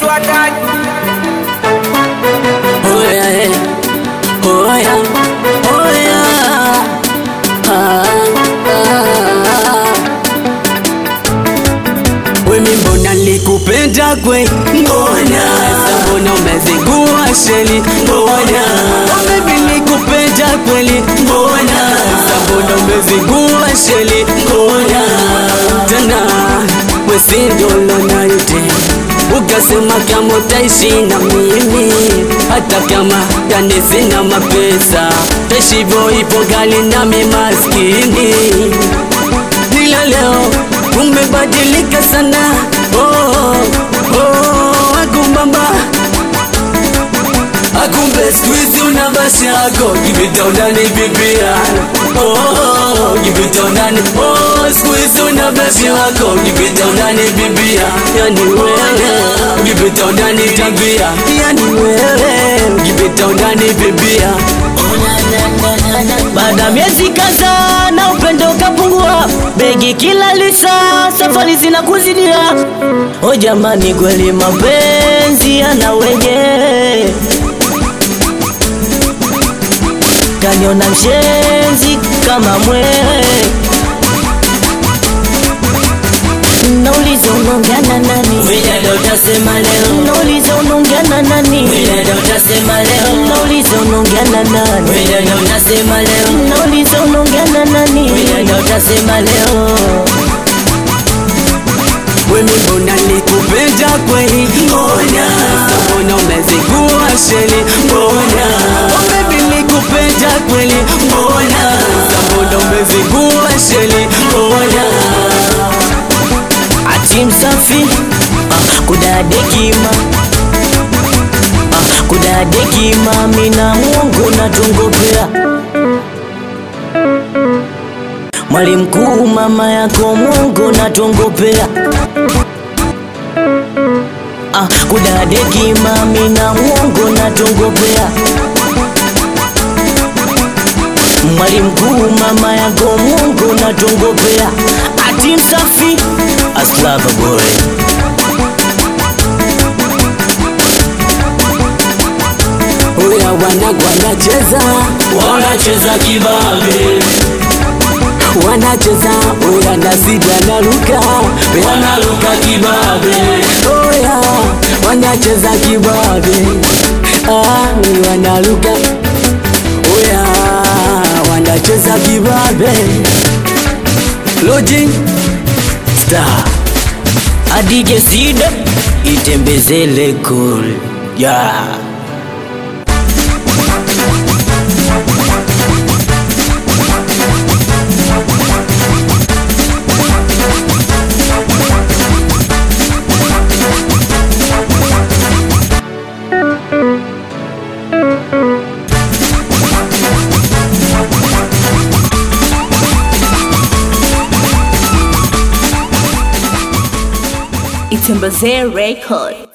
watatu Oya, eh. Oya, oya. Ah, ah. Wemi mbona likupenda kweli mbona Sasa mbona umezingua sheli mbona Oh baby likupenda kweli mbona Sasa mbona umezingua sheli mbona Tena wesindolo na yote Ukasema kama utaishi na mimi hata kama yani sina mapesa Taishi hivyo hivyo gali nami maskini ila leo umebadilika sana oh, oh, akumbamba akumbe squeeze una basi yako kipita undani bibia oh, oh, kipita undani oh, squeeze una basi yako kipita undani bibia yani wewe kipita undani tabia yani wewe kipita undani bibia Baada ya miezi kadhaa na upendo kapungua, begi kila lisa, safari zinakuzidia. O jamani, kweli mapenzi yana wenye kaniona mshenzi kama mwewe. Nauliza unaongea na nani? Wewe ndio utasema leo. Nauliza unaongea na nani? Wewe ndio utasema leo. Nauliza unaongea na nani? Wewe ndio utasema leo. Nauliza unaongea na nani? Wewe ndio utasema leo. Wemi mbona likupenda kweli mbona Sasa mbona umezingua sheli mbona Oh baby likupenda kweli mbona Sasa mbona umezingua sheli mbona Ati msafi ah, kudadekima ah, kudadekima mina Mungu natungopea Mwali mkuu mama yako Mungu natungopea ah, kudadekima mina Mungu natungopea Mwali mkuu mama yako Mungu natungopea ati msafi aslava boy Uya wanangu wanacheza wanacheza kibabe wanacheza uya nasidi wanaruka wanaruka kibabe Uya wanacheza kibabe ah, wanaruka Uya wanacheza kibabe Lojin Star adije sida itembezele kul yeah. Itembezee Record.